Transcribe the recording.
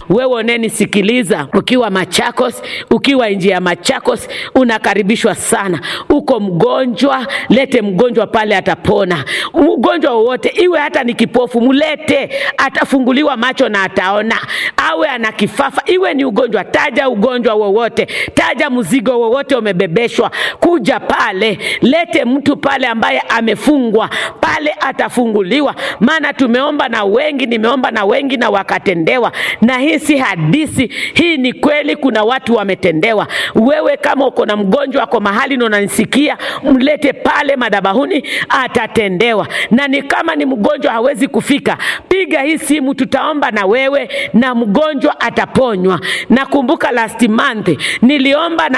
wewe unenisikiliza ukiwa Machakos, ukiwa nje ya Machakos, unakaribishwa sana. Uko mgonjwa, lete mgonjwa pale, atapona. Ugonjwa wowote, iwe hata ni kipofu, mlete, atafunguliwa macho na ataona. Awe ana kifafa, iwe ni ugonjwa, taja ugonjwa wowote, taja mzigo wowote umebebeshwa, kuja pale, lete mtu pale ambaye amefungwa pale, atafunguliwa. Maana tumeomba na wengi, nimeomba na wengi na wakatendewa, na hii si hadithi, hii ni kweli. Kuna watu wametendewa. Wewe kama uko na mgonjwa ako mahali na unanisikia, mlete pale madhabahuni, atatendewa. Na ni kama ni mgonjwa hawezi kufika, piga hii simu, tutaomba na wewe na mgonjwa ataponywa. Nakumbuka last month niliomba na